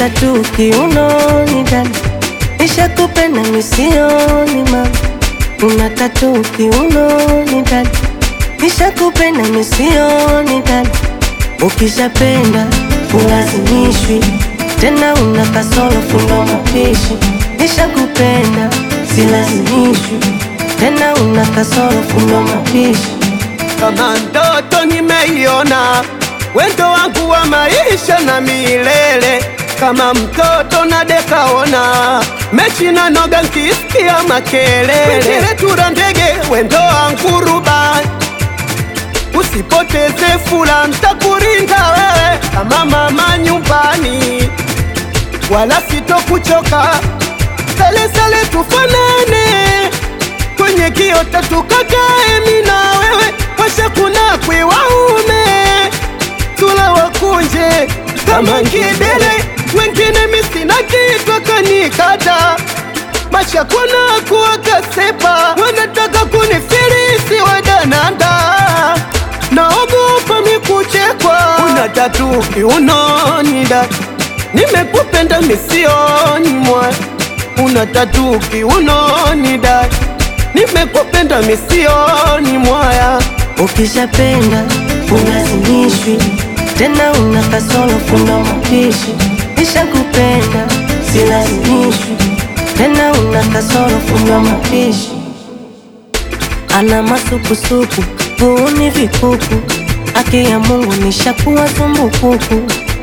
tatu kiunoni dada, nishakupenda misioni mama. Una tatu kiunoni dada, nishakupenda misioni dada. Ukishapenda ulazimishwi tena, una kasoro fundo mapishi. Nishakupenda silazimishwi tena, una kasoro fundo mapishi. Kama ndoto nimeiona, wendo wangu wa maisha na milele. Kama mtoto na dekaona, mechi na noga nkisikia makelele. Tura ndege wendo wangu rubani, usipoteze fula, ntakurinda wewe kama mama nyumbani, wala sitokuchoka. Sale sale tufanane kwenye kiota tukakae, mi na wewe washa kuna kwe waume tula wakunje kama ngidele, wengine misina kitwa kanikata masha kuna kuwa kasepa, wanataka kunifirisi wadananda, naogopa mikuchekwa. Una tatu kiunoni da, nimekupenda misioni mwa, una tatu kiunoni da nimekupenda misioni mwaya. Ukishapenda ulazimishwi tena, una kasoro fundo mapishi. Nishakupenda silazimishwi tena, una kasoro fundo mapishi. Ana masukusuku vuuni vikuku, haki ya Mungu nishakuwa zumbukuku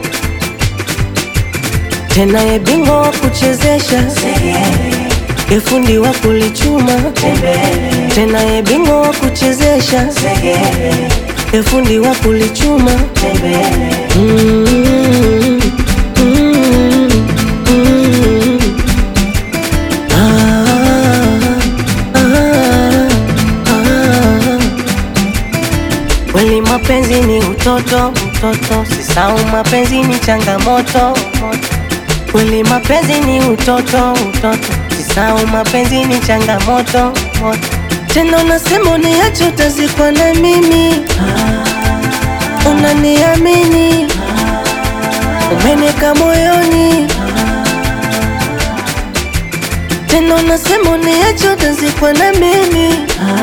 tena, ye bingwa wa kuchezesha efundi wa kulichuma tena, ye bingwa wa kuchezesha efundi wa kulichuma Mm, mm, mm. Ah, ah, ah. Kweli mapenzi ni utoto, utoto, sisau mapenzi ni changamoto. Kweli mapenzi ni utoto, utoto, sisau mapenzi ni changamoto. Tena unasema uniache utazikwa na mimi, unaniamini, umeniweka moyoni. Tena unasema uniache utazikwa na mimi,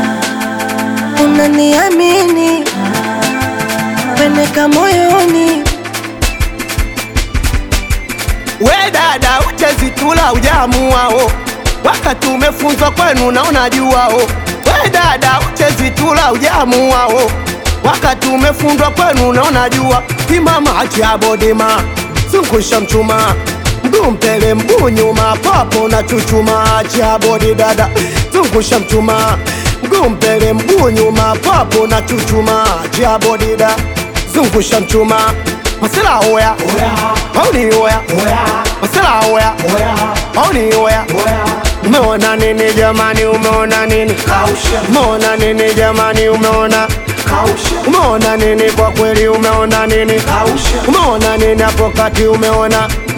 unaniamini, umeniweka moyoni. We dada, uchezitula ujamuwao, wakati umefunzwa kwenu na unajuwao. We dada, uchezitula ujamuwao, wakati umefundwa kwenu na unajua. Imama achabodima, zungusha mchuma, mguu mbele mguu nyuma, papo na chuchuma. Achabodi dada, zungusha mchuma, mguu mbele mguu nyuma, papo na chuchuma. Achabodi dada, zungusha mchuma, masela oya mauni oya masela oya mauni oya Umeona nini jamani, umeona nini? Umeona nini jamani, umeona umeona nini? Kwa kweli umeona nini? Umeona nini hapo kati, umeona